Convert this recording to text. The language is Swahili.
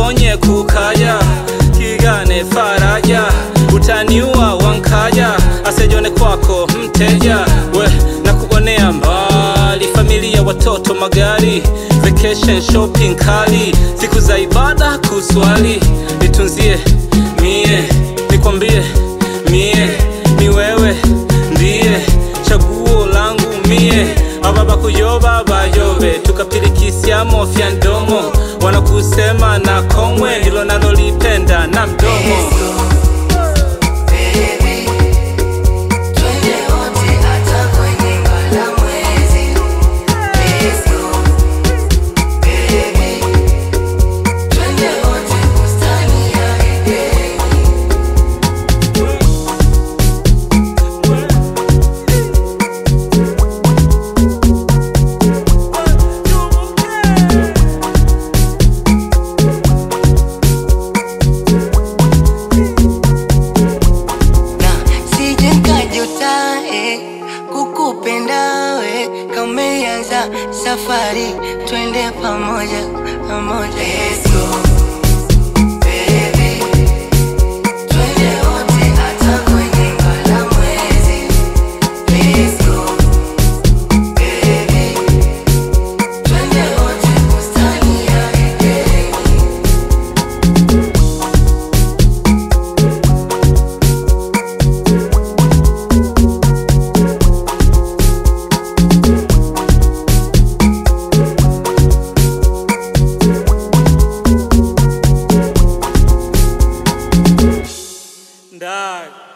nionye kukaya kigane faraja utaniua wankaja asejone kwako mteja we na kuonea mbali familia watoto magari vacation shopping kali siku za ibada kuswali nitunzie mie nikwambie mie ni wewe ndiye chaguo langu mie ababa kuyoba bayobe tukapilikisyamo fya ndomo wanakusema na komwe ndilo nalolipenda na mdomo Baby, twende wote hata kwenye mbalamwezi. Let's go. Baby, twende wote bustani ya Edeni. na sije nkajuta eh, kukupenda we kameanza safari twende pamoja pamoja Let's go. Baby, twende wote hata kwenye mbalamwezi. Let's go. Baby, twende wote bustani ya Edeni. ndani